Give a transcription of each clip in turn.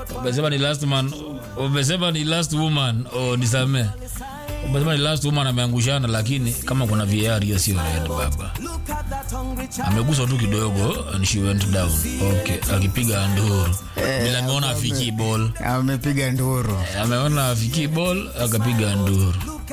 umesema ni last man umesema ni last woman oh, nisamee umesema ni last woman ameangushana lakini kama kuna VAR hiyo sio red baba ameguswa tu kidogo and she went down okay akipiga nduru bila ameona afiki ball amepiga nduru ameona afiki ball akapiga nduru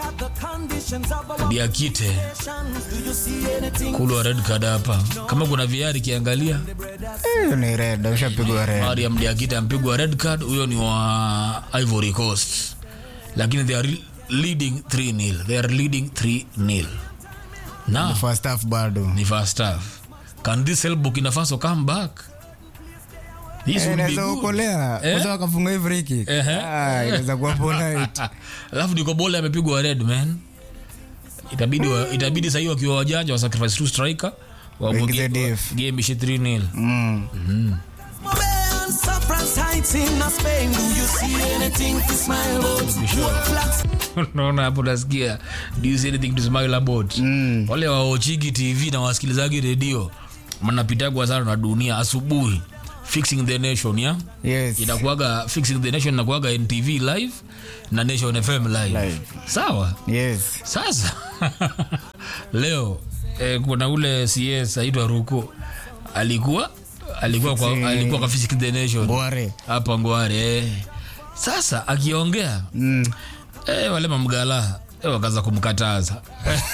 diakite kulwa red card hapa kama kuna VAR ikiangalia hiyo ni red ushapigwa red Mariam Diakite ampigwa red card, huyo ni wa Ivory Coast, lakini they are leading 3 nil, they are leading 3 nil. Na first half bado ni first half. Can this help Burkina Faso come back? This Eh, would be inaweza good. kuokolea Eh? kwanza wakafunga hii free kick Ehe. Ah, inaweza kuwa polite Alafu Diko Bole amepigwa red man. Itabidi wa, itabidi sasa wakiwa wajanja wa sacrifice two striker wa Waingize def. game ishe 3 nil. mm. naona hapo nasikia do you see anything to smile about Mm. wale waochigi tv na wasikilizaji redio mnapitagwa sana na dunia asubuhi fixing the nation ya yes inakuaga fixing the nation inakuaga ntv live na nation fm live, Live. sawa yes sasa leo eh, kuna ule cs aitwa ruko alikuwa alikuwa kwa, Fixing- alikuwa kwa fixing the nation bware hapa ngware eh. sasa akiongea mm. eh, wale mamgala eh, wakaanza kumkataza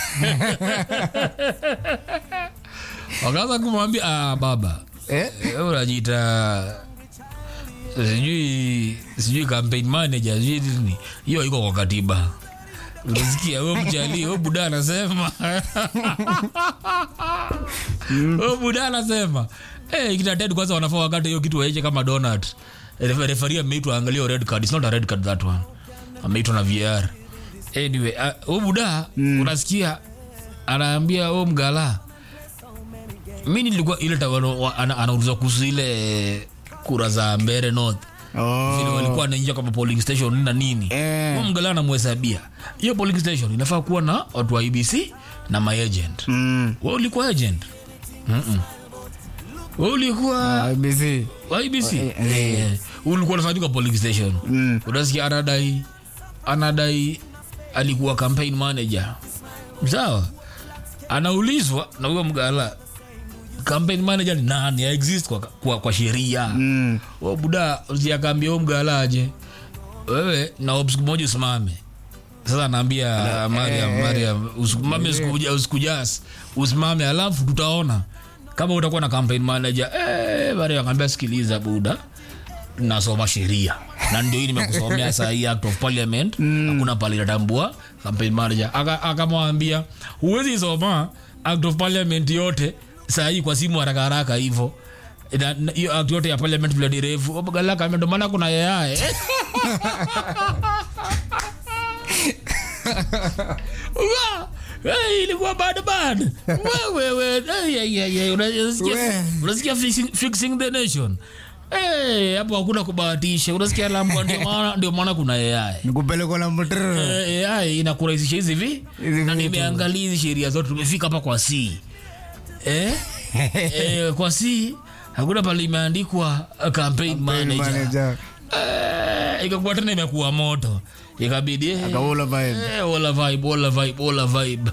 wakaanza kumwambia ah, baba eh? eh, unajiita sijui sijui campaign manager sijui nini hiyo iko kwa katiba unasikia huyo mjali huyo buda anasema huyo buda anasema eh kina dead kwanza wanafaa wakati hiyo kitu waeche kama donut Refa- referee ameitwa angalia hiyo red card it's not a red card that one ameitwa na VR anyway uh, huyo buda unasikia anaambia huyo mgala mi nilikuwa ile tawano wa- ana- anaulizwa kuhusu ile kura za mbere north vile oh. walikuwa wanaingia kwa polling station na nini Eh. Huyo mgala anamhesabia hiyo polling station inafaa kuwa na watu wa ibc na maagent mm. we ulikuwa agent Mm-mm. we ulikuwa IBC wa ibc Eh, eh. Eh, ulikuwa unafanyika polling station Mm. unasikia anadai anadai alikuwa campaign manager sawa anaulizwa na huyo mgala campaign manager ni nani ya exist kwa, kwa, kwa sheria mm. Huyo buda usiakaambia huyo mgala aje wewe na siku moja usimame sasa anaambia mariam mariam usimame usikuja- usikujas usimame alafu tutaona kama utakuwa na campaign manager eh, mariam akaambia sikiliza buda nasoma sheria na ndio hii nimekusomea saa hii act of parliament hakuna pale inatambua campaign manager Aka- akamwambia huwezi soma act of parliament yote saa hii kwa simu haraka haraka hivyo Na- na- hiyo act yote ya parliament vile ni refu galaka ndo maana kuna yayae Wa! Hey, ilikuwa bad bad wewe unasikia We. unasikia fixing, fixing the nation Eh, hapo hakuna kubahatisha unasikia lambwa ndio maana ndio maana kuna AI nikupelekwa na mtrr Eh, AI inakurahisisha hizi vi Hizi na vitu. nimeangalia hizi sheria zote tumefika hapa kwa C eh? eh, kwa C hakuna pale imeandikwa uh, campaign manager manager eh, ikakuwa tena imekuwa moto ikabidi eh, akaula vibe Eh, wala vibe wala vibe wala vibe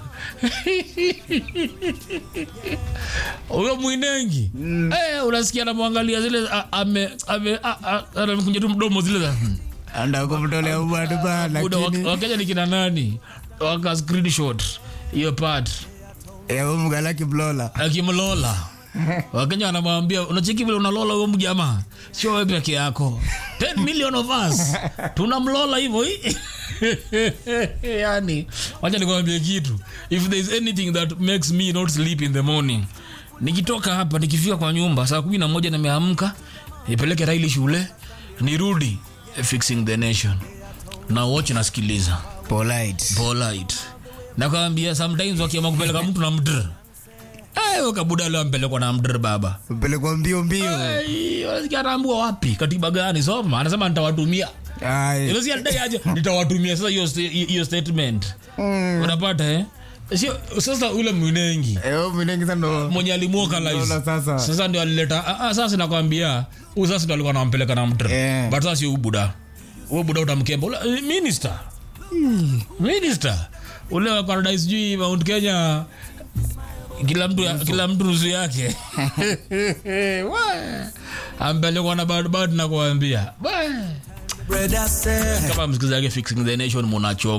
huyo mwinengi eh, unasikia anamwangalia zile a- ame ame a- a- anamkunja tu mdomo zile za hmm. anda kumtolea ubadu ba Buda, wak- lakini wakenya ni kina nani waka screenshot hiyo part ya mgalaki blola akimlola wakenya wanamwambia unacheki vile unalola huyo mjamaa sio wewe peke yako 10 million of us tunamlola hivyo hii yani wacha nikwambie kitu if there is anything that makes me not sleep in the morning nikitoka hapa nikifika kwa nyumba saa kumi na moja nimeamka nipeleke raili shule nirudi fixing the nation na watch nasikiliza polite polite nakwambia sometimes wakiama kupeleka mtu na mdr Eh, kabuda leo ampelekwa na mdr baba upelekwa mbio mbio Ai, wanasikia anaambua wapi katiba gani soma anasema nitawatumia Ai. Unasikia anadai aje nitawatumia sasa hiyo sta- hiyo statement Mm. unapata eh sio sasa ule mwenengi Eh, huyo Mnengi sasa ndo mwenye alimuoka Lola sasa. sasa ndio alileta ah, ah, sasa nakwambia huyu sasa ndio alikuwa anampeleka na mtre Eh. but sasa sio huyu buda huyu buda utamkemba ule eh, minister minister ule wa paradise sijui Mount Kenya kila mtu kila mtu nusu yake Wa. ampelekwa na bad bad na kuambia Wa. kama msikilizaji fixing the nation munacho